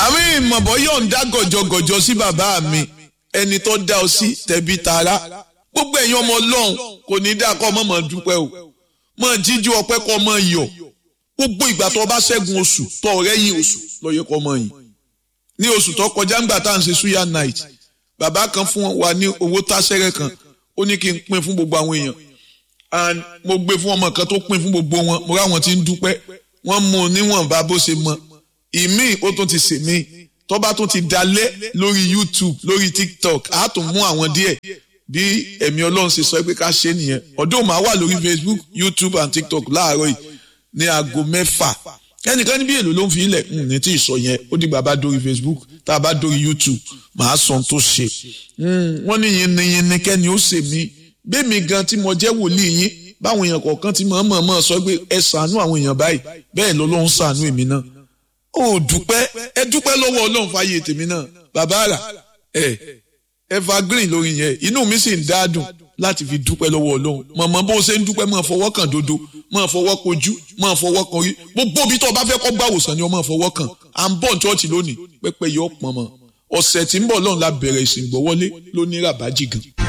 àwọn ìmọ̀bọ̀ yóò ń dá gọ̀jọ̀gọ̀jọ̀ sí bàbá mi ẹni tó dá ọ sí tẹ̀bí tara gbogbo ẹ̀yin ọmọ ọlọ́run kò ní dá kọ́ ọmọ mọ̀ dúpẹ́ o mọ̀ jíjú ọpẹ́ kọ́ ọmọ yọ̀ gbogbo ìgbà tó bá ṣẹ́gun oṣù tó ọ̀rẹ́ yìí oṣù lọ́yẹ kọ́ ọmọ yìí ní oṣù tó kọjá ńgbà tá à ń ṣe suya night bàbá kan fún wa ní owó táṣẹ́rẹ́ kan ó ní kí n pín fún gbogbo àwọn èèyàn and mo gbé fún ọmọ kan tó pín fún gbogbo wọn mo ráwọn tí ń dúpẹ́ wọ́n mú un níwọ̀nba bó ṣe mọ ìmíì ó tún ti sè mí tó bá tún ti dalẹ̀ lórí youtube lórí tiktok á tún mú àwọn díẹ̀ bí ẹ̀mí ọlọ́run ṣe sọ pé ká ṣe nìyẹn ọdún màá wà lórí facebook youtube and tiktok láàárọ̀ yìí ní aago mẹ́fà ẹnìkan níbi èlò ló ń fi ilẹ̀ ní tí ì sọ yẹn ó dìgbà bá dórí facebook tá a bá dórí youtube màá sọ ohun tó ṣe wọ́n ní yinniyinni kẹ́ni ó ṣe mí bẹ́ẹ̀mi gan tí mo jẹ́ wòlíì yín báwọn èèyàn kọ̀ọ̀kan ti mọ̀ mọ̀ mọ̀ sọ pé ẹ ṣàánú àwọn èèyàn báyìí bẹ́ẹ̀ lọ́lọ́run ṣàánú èmi náà ó dúpẹ́ ẹ dúpẹ́ lọ́wọ́ ọlọ́run fàyè tèmi náà bàbá rà ẹ evergreen lórí yẹn inú mi sì ń dáadùn láti fi dúpẹ́ lọ́wọ́ ọlọ́run mọ̀mọ́ bó ṣe ń dúpẹ́ máa fọwọ́ kàn dodo máa fọwọ́ kojú máa fọwọ́ kan rí gbogbo ibi tó o bá fẹ́ kọ́ gbàwòsàn ni o máa fọwọ́ kàn à ń bọ̀ chọ́ọ̀chì lónìí pẹ́pẹ́ yọ pọ̀n mọ́ ọ̀sẹ̀ tí ń bọ̀ lọ́run la bẹ̀rẹ̀ ìsìn gbọ́wọ́lé lóní ràbájì gan.